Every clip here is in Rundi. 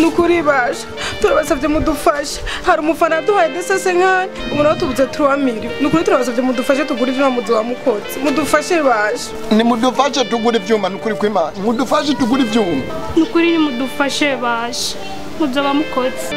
ni ukuri basha turabasabye mudufashe hari umufana yaduhaye desese nkani ubu nawe tubuze turuwamiri ni ukuri turabasabye mudufashe tugure ivyuma muzu wa mukotsi mudufashe basha nimudufashe tugura ivyuma nukuri kw'imana mudufashe tugura ivyuma nukuri nimudufashe basha muzoba mukotse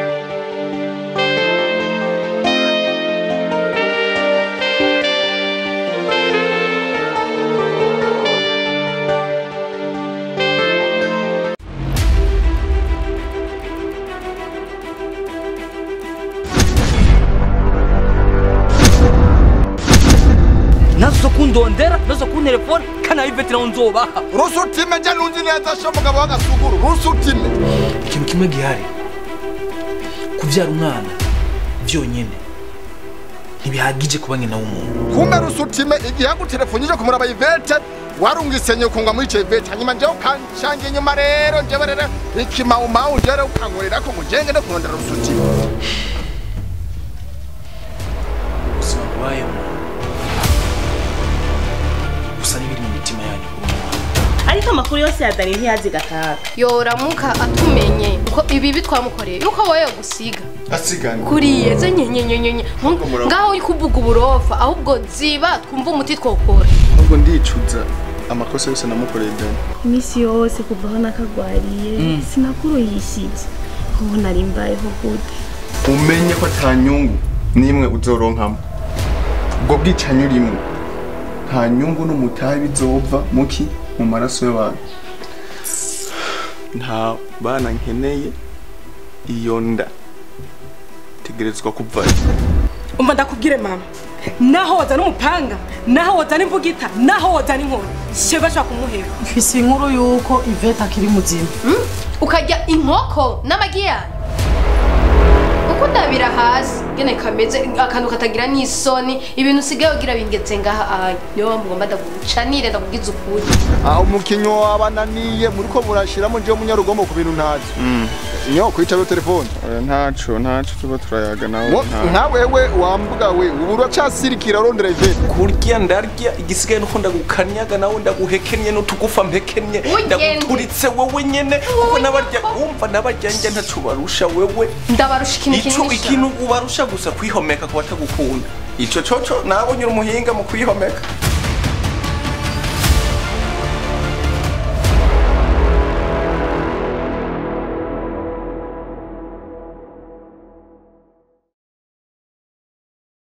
nazo kundondera nazo kuntelefona kana ivete naho nzobaha rusutime nje nunzi neza sho mugabo w'agasuguru rusutime ikintu kimwe gihari kubyara umwana byonyine ntibihagije kuba nyina w'umuntu kumbe rusutime igihe yagutelefonyije kumuraba ivete warungise nyoko ngo mwice ivete hanyuma njewe ukanshangira inyuma rero njewe rero ikimawumawu njewe rero ukankorera ko ngo njenge no kurondera rusutime ubuzima bubayemo gusa n'ibiri mu mitima yanyu kuri uwo mwana ariko amakuru yose ya dani ntiyazi gataha yoramuka atumenye ko ibibi twamukoreye yuko wowe yogusiga asigana kuriye ze nyenyenyenyenye ngaho uri kuvuga uburofa ahubwo ziba twumva umuti twokora ahubwo ndicuza amakosa yose namukoreye dani iminsi yose kuva aho nakagwariye sinakuruhishije ubu nari mbayeho gute umenye ko ata nyungu n'imwe uzoronkamo ubwo bwicanyi urimo nta nyungu n'umutahe bizova muki mu maraso y'abantu nta bana nkeneye iyo nda tegerezwa kuvayo umva ndakubwire mama naho wazana umupanga naho wazana imbugita naho wazana inkoni sheba ashobora kumuhera mfise inkuru yuko ivete akiri muzima ukarya inkoko n'amagi yayo uko ndabira hasi ngene kameze akantu katagira n'isoni ibintu usigaye ugira bingetse ngaha anya niyo mpamvu ngomba ndagucanire ndakubwiza ukuri aho umukinnyi wabananiye muri ko murashiramo njewe munyarugomo ku bintu ntazi nyo kwicabe telefone ntaco ntaco tuba turayaga nawe nka wewe wambuga we ubu uracasirikira urondera ivete kurya ndarya igisigaye nuko ndagukanyaga nawe ndaguhekenye n'utugufa mpekenye Ugende. ndaguturitse wewe nyene kuko nabarya wumva nabarya njya ntaco barusha wewe ndabarusha ikintu ico kinini ikintu ubarusha gusa kwihomeka ku batagukunda ico coco nabonye uri umuhinga mu kwihomeka